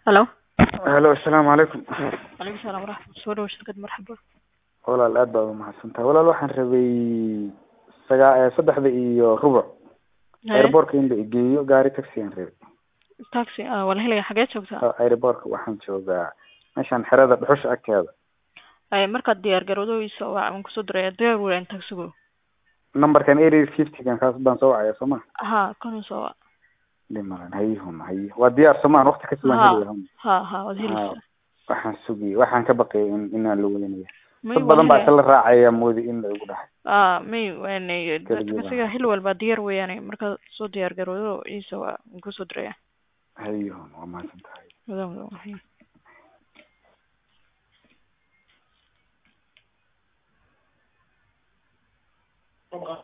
Hello. halo asalaamu calaykum Calaykum salaam waraxmat soo dhawo shirkad marxaba walaal aad baad umahadsantahay walaal waxaan rabay sagaa saddexda iyo rubuc airportka in la igeeyo gaari taxi aan rabay taxi ah waa la helaya xagee joogtaa airportka waxaan joogaa meeshaan xerada dhuxusha agteeda ay markaad diyaar garowdayso waa aan kusoo diraya diyaar weyn taxigu numberkan area fiftygan kaas baan soo wacaya soo ma ha kanu soo wac dhimalan hayihun hayi waa diyaar soomaan waqti kasi waan ha helaya ha ha waad helaysaa waxaan sugiyay waxaan ka baqayay in inaan la welinaya may dad badan baa isla raacaya moodi in la igu dhahay ah may waanay Kaliya taxiga xil walba diyaar weeyaane markaad soo diyaar garowdo iisa waa aan kusoo diraya hayihun waa mahadsan tahay mudan mudan Come on.